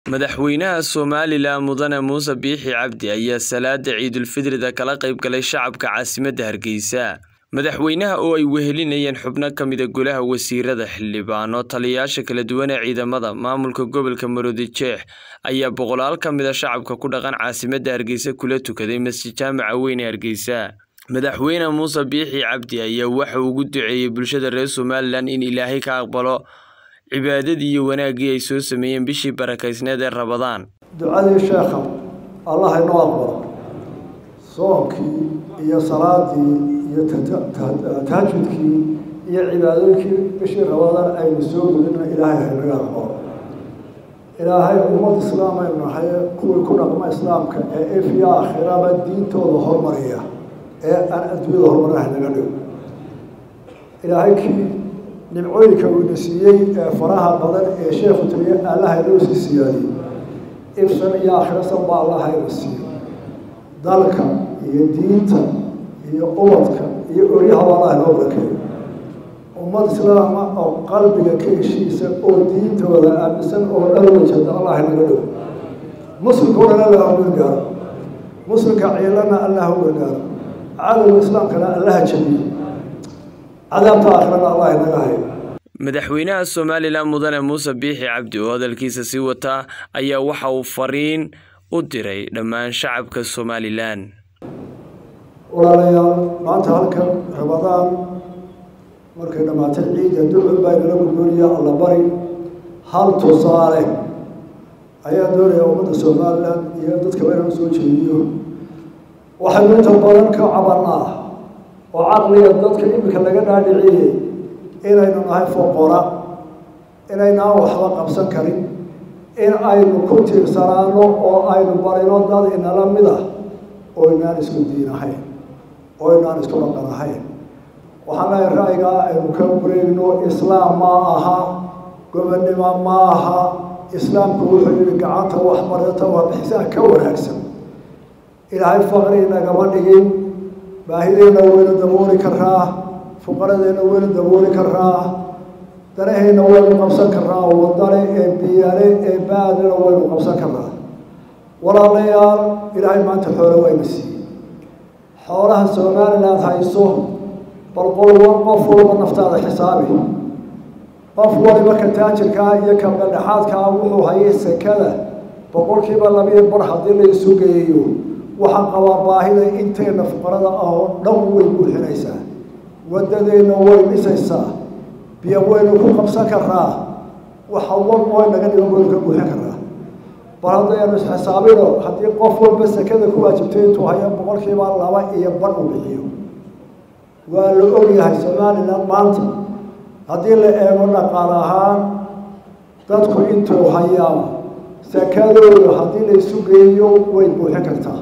Madaxweynaha Somalilan Mudane Muuse Biixi Cabdi ayaa salaada Ciidulfitrida kala qayb galay shacabka caasimadda Hargeysa. Madaxweynaha oo ay wehelinayeen xubno ka mid ah Golaha Wasiirada, xildhibaano, taliyayaasha kala duwan ee ciidamada, maamulka gobolka Maroodijeex ayaa boqolaal ka mid ah shacabka ku dhaqan caasimadda Hargeysa kula tukaday masjid jaamaca weyn ee Hargeysa. Madaxweyne Muuse Biixi Cabdi ayaa waxa uu ugu duceeyay bulshada reer Somalilan in Ilaahay ka aqbalo cibaadadii iyo wanaaggii ay soo sameeyeen bishii barakeysneed ee Rabadaan. ducadii sheekha allah inoo aqbalo soonkii iyo salaadii iyo tahajudkii iyo cibaadooyinkii bishii rabadaan aynu soo gudina ilaahay haynaga aqbalo ilaahay ummad islaam aynu nahay kuwii ku dhaqma islaamka ee ifya aakhiraba diintooda hormariya ee aan adduunyada horumarin haynaga dhigo ilaahay kii nimcooyinka uuna siiyey ee faraha badan ee sheekhu tiriye allaha inoo sii siyaadiyey ifsan iyo aakhirasan baa allaha ina siiyo dalka iyo diinta iyo ubadka iyo oryahaba allah inoo barakeeyo ummad islaama oo qalbiga ka heshiisa oo diintooda aaminsan oo dhan wajada allah inaga dhigo muslimka o dhan allah u gargaaro muslimka ciilana allah u gargaaro cadowga islaamkana allaha jabiyo cadaabta aakhirana allah inaga hayo Madaxweynaha Somalilan Mudane Muuse Biixi Cabdi oo hadalkiisa sii wata ayaa waxa uu fariin u diray dhammaan shacabka Somalilan. walaalayaal maanta halkan rabadaan markay dhammaatay ciidda ducun baa inala gudboonaya alla bari hal tusaale ayaa doonaya ummadda somalilan iyo dadkaba inaan soo jeediyo waxaynu inta badan ka cabanaa oo caqliga dadka iminka laga dhaadhiciyey inaynu nahay foqora inaynaan waxba qabsan karin in aynu ku tiirsanaano oo aynu barino dad inala mid ah oo inaan isku diin ahayn oo inaan isku dhaqan ahayn waxaan lehay ra'yigaa aynu ka wareegno islaam ma aha gobonnimo ma aha islaamku wuxuu yihi gacanta waxbarata waa bixisaan ka wanaagsan ilaahay faqri nagama dhigin baahideenna waynu dabooli karaa fuqaradeenna waynu dabooli karaa danaheenna waynu qabsan karaa wadane ee biyale ee baadana waynu qabsan karaa walaalayaal ilaahay maanta xoole wayna siiyey xoolaha somaliland hayso bal qolwa qof walba naftaada xisaabi qof waliba ka taajirkaa iyo ka bandhaxaadkaa wuxuu hayay sekada boqolkiiba labiyo bar haddii la isu geeyo waxaa qabaa baahida inteena fuqarada ah oo dhan way buuxinaysaa wadadeenna way dhisaysaa biyo waynu ku qabsan karaa waxa walba naga dhigan waynu ka buuxin karaa bal haddaynu isxisaabino haddii qof walba sekada ku waajibtay intuu hayo boqolkiiba laba iyo bar uu bixiyo waa la ogyahay somalilan maanta haddii la eego dhaqaal ahaan dadku intuu hayaa sekadooda haddii la isu geeyo way buuxin kartaa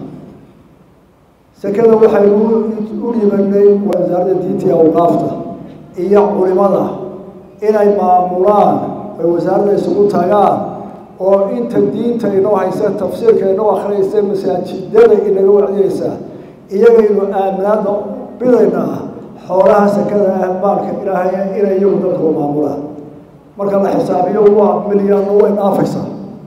sekada waxaynu u dhibanay wasaaradda diinta iyo awqaafta iyo culimada inay maamulaan ay wasaaradda isugu tagaan oo inta diinta inoo haysa tafsiirka inoo akhriyaysa masaajidada inaga wacdiyeysa iyagaynu aaminaada bidaynaa xoolaha sekada ah maalka ilaahay inay iyagu dadku maamulaan marka la xisaabiyo waa milyaanno way dhaafaysaa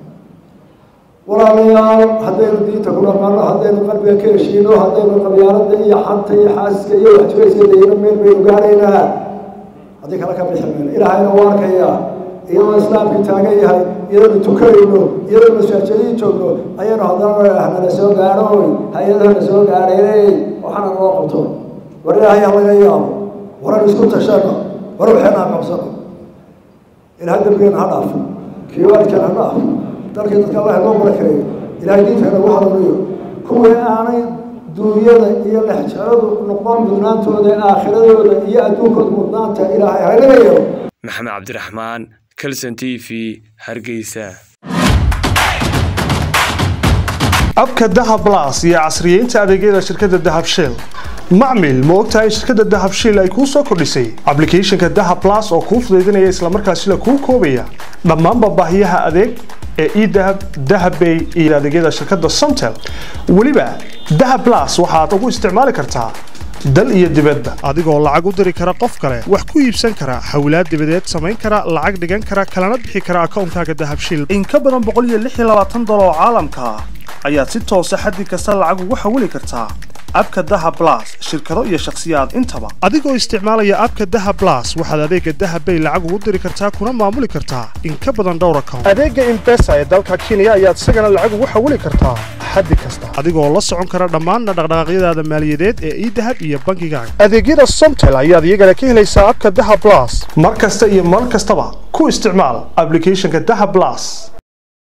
walaalayaal haddaynu diinta ku dhaqano haddaynu qalbiga ka heshiino haddaynu qabyaalada iyo xanta iyo xaasiska iyo waxjirayska dayno meel baynu gaaraynaa haddii kale ka bixi mayno ilaahayna u arkaya iyadoo islaamkii taagan yahay iyadaynu tukanayno iyadoo masaajadiin joogno ayaynu haddana nala soo gaadhoy hay-adaha na soo gaadhaynay waxaana naloo qabto war ilaahay ha laga yaabo waran isku tashano war waxeena ha qabsano ilahay dambigeena ha dhaafo kiiwaadkeena ha dhaafo dalkii dadka allah inoo barakeeyo ilahay diinta inagu hanuuniyo kuwii aanay duunyada iyo lexjaradu noqon mudnaantooda aakhiradooda iyo adduunkooda mudnaanta ilaahay haynaga yeelo maxamed cabdiraxmaan calson t v hargeysa abka dahab blas iyo casriyeynta adeegyada shirkadda dahab shell macmil ma ogtahay in shirkadda dahab shell ay kuu soo kordhisay ablicathonka dahab blas oo kuu fudaydinaya islamarkaasina kuu koobaya dhammaanba baahiyaha adeeg ee edahab dahabbay iyo adeegyada shirkadda somtel weliba dahab blas waxaad ugu isticmaali kartaa dal iyo dibadba adigoo lacag u diri kara qof kale wax ku iibsan kara xawlaad dibadeed samayn kara lacag dhigan kara kalana bixi kara akoonkaaga dahabshiil in ka badan dolar oo caalamka ah ayaad si toosa xaddi kasta lacag ugu xawili kartaa abka daha blas shirkado iyo shakhsiyaad intaba adigoo isticmaalaya abka daha blas waxaad adeega dahabbay lacag ugu diri kartaa kuna maamuli kartaa in ka badan dhowr account adeega imbesa ee dalka kenya ayaad isagana lacag ugu xawili kartaa xaddi kasta adigoo la socon kara dhammaan dhaqdhaqaaqyadaada maaliyadeed ee idahab iyo bangigaaga adeegyada somtel ayaad iyagana ka helaysaa abka daha blas mar kasta iyo mar kastaba ku isticmaal ablicathonka daha blas